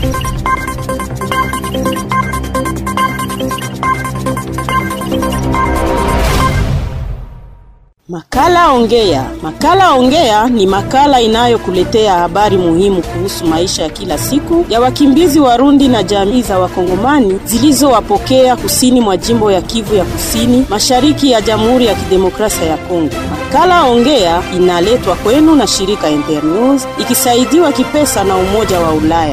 Makala Ongea. Makala Ongea ni makala inayokuletea habari muhimu kuhusu maisha ya kila siku ya wakimbizi Warundi na jamii za Wakongomani zilizowapokea kusini mwa jimbo ya Kivu ya Kusini, mashariki ya Jamhuri ya Kidemokrasia ya Kongo. Makala Ongea inaletwa kwenu na shirika Internews ikisaidiwa kipesa na Umoja wa Ulaya.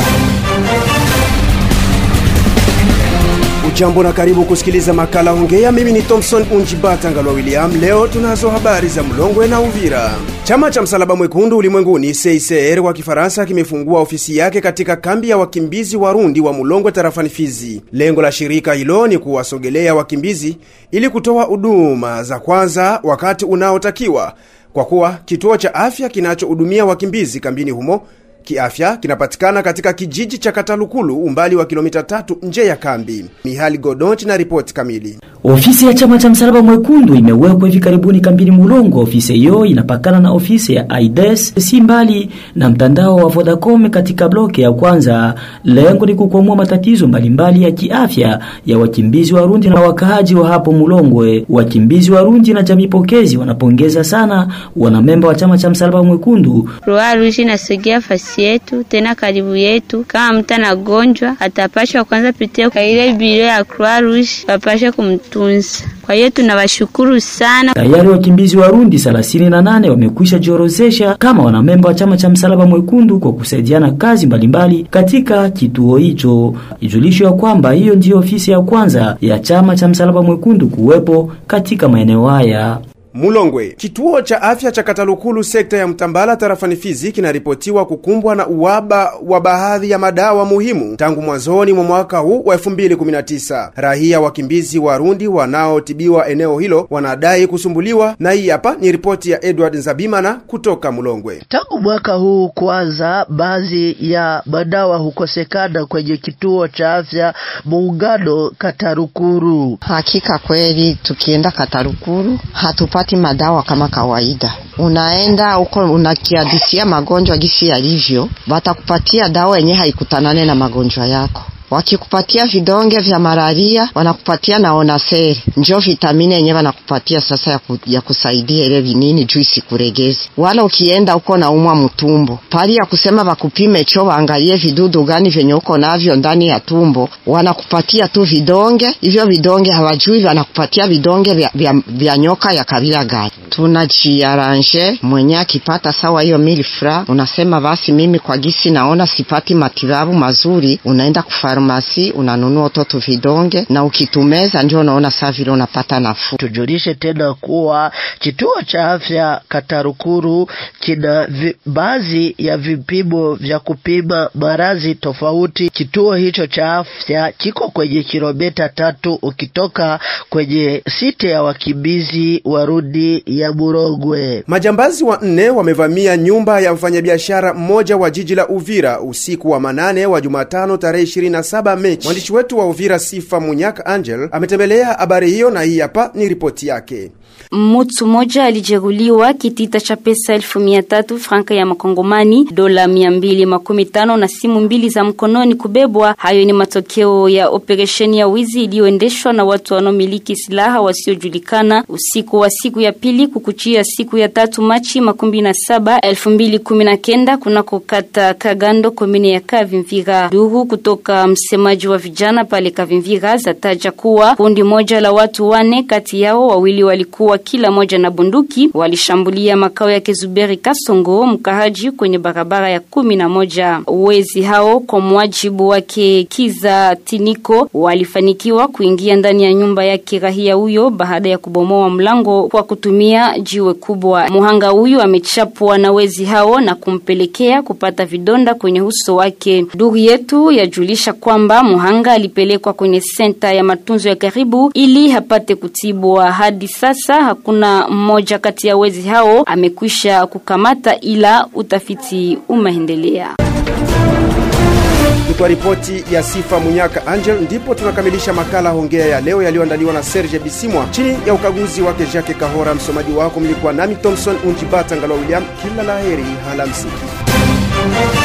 Ujambo na karibu kusikiliza makala Ongea. Mimi ni Thompson Unjibata Ngalwa William. Leo tunazo habari za Mlongwe na Uvira. Chama cha Msalaba Mwekundu ulimwenguni CICR kwa Kifaransa kimefungua ofisi yake katika kambi ya wakimbizi Warundi wa Mulongwe tarafani Fizi. Lengo la shirika hilo ni kuwasogelea wakimbizi ili kutoa huduma za kwanza wakati unaotakiwa, kwa kuwa kituo cha afya kinachohudumia wakimbizi kambini humo kiafya kinapatikana katika kijiji cha Katalukulu umbali wa kilomita tatu nje ya kambi. Mihali Godonchi na ripoti kamili. Ofisi ya chama cha msalaba mwekundu imewekwa hivi karibuni kambini Mulongo. Ofisi hiyo inapakana na ofisi ya AIDS si mbali na mtandao wa Vodacom katika bloke ya kwanza. Lengo ni kukwamua matatizo mbalimbali ya kiafya ya wakimbizi Warundi na wakaaji wa hapo Mulongwe. Wakimbizi Warundi na jamii pokezi wanapongeza sana wanamemba wa chama cha msalaba mwekundu. Croix Rouge inasogea fasi yetu tena karibu yetu. Kama mtu anagonjwa atapashwa kwanza pitia kwa ile biro ya Croix Rouge wapashe kumtunza. Kwa hiyo tunawashukuru sana. Tayari wakimbizi Warundi 38 wamekwisha jiorozesha kama wanamemba wa chama cha msalaba mwekundu kwa kusaidiana kazi mbalimbali katika kituo hicho. Ijulishwe ya kwamba hiyo ndiyo ofisi ya kwanza ya chama cha msalaba mwekundu kuwepo katika maeneo haya. Mulongwe. Kituo cha afya cha Katalukulu sekta ya Mtambala tarafani Fizi kinaripotiwa kukumbwa na uwaba wa baadhi ya madawa muhimu tangu mwanzoni mwa mwaka huu wa 2019. Rahia wakimbizi Warundi wanaotibiwa eneo hilo wanadai kusumbuliwa, na hii hapa ni ripoti ya Edward Nzabimana kutoka Mulongwe. Tangu mwaka huu kwanza, baadhi ya madawa hukosekana kwenye kituo cha afya Muungano Katarukuru. Hakika kweli, tukienda Katarukuru hatupati madawa kama kawaida. Unaenda huko unakiadisia magonjwa gisi yalivyo, watakupatia dawa yenye haikutanane na magonjwa yako. Wakikupatia vidonge vya malaria wanakupatia na onaseri, njo vitamini yenye wanakupatia sasa ya, ku, ya kusaidia ile vinini juu isikuregeze. Wala ukienda huko na umwa mtumbo, pali ya kusema wakupime cho waangalie vidudu gani vyenye uko navyo ndani ya tumbo, wanakupatia tu vidonge hivyo. Vidonge hawajui wanakupatia vidonge vya, vya, vya nyoka ya kabila gani. Tunajiaranje mwenye akipata sawa hiyo milfra, unasema basi mimi kwa gisi naona sipati matibabu mazuri, unaenda kufa farmasi unanunua utoto vidonge na ukitumeza ndio unaona saa vile unapata nafuu. Tujulishe tena kuwa kituo cha afya Katarukuru kina baadhi ya vipimo vya kupima maradhi tofauti. Kituo hicho cha afya kiko kwenye kilomita tatu ukitoka kwenye site ya wakimbizi Warundi ya Murongwe. Majambazi wanne wamevamia nyumba ya mfanyabiashara mmoja wa jiji la Uvira usiku wa manane wa Jumatano tarehe 27 Mechi. Mwandishi wetu wa Uvira Sifa Munyaka Angel ametembelea habari hiyo na hii hapa ni ripoti yake. Mtu mmoja alijeruhiwa kitita cha pesa elfu mia tatu franka ya makongomani, dola mia mbili makumi tano na simu mbili za mkononi kubebwa. Hayo ni matokeo ya operesheni ya wizi iliyoendeshwa na watu wanaomiliki silaha wasiojulikana usiku wa siku ya pili kukuchia siku ya tatu Machi makumi na saba elfu mbili kumi na kenda kunako kata Kagando komine ya Kavimvira. Duru kutoka msemaji wa vijana pale Kavimvira zataja kuwa kundi moja la watu wane, kati yao wawili walikuwa kila moja na bunduki walishambulia makao ya Kezuberi Kasongo mkahaji kwenye barabara ya kumi na moja. Wezi hao kwa mwajibu wake Kiza Tiniko walifanikiwa kuingia ndani ya nyumba ya kirahia huyo baada ya kubomoa mlango kwa kutumia jiwe kubwa. Muhanga huyu amechapwa na wezi hao na kumpelekea kupata vidonda kwenye uso wake. Duru yetu yajulisha kwamba muhanga alipelekwa kwenye senta ya matunzo ya karibu ili hapate kutibwa. Hadi sasa hakuna mmoja kati ya wezi hao amekwisha kukamata, ila utafiti umeendelea. Ni kwa ripoti ya Sifa Munyaka Angel ndipo tunakamilisha makala Hongea ya leo yaliyoandaliwa na Serge Bisimwa chini ya ukaguzi wake Jacques Kahora. Msomaji wako mlikuwa nami Thompson Unjibata Ngalo William. Kila laheri, halamsiki.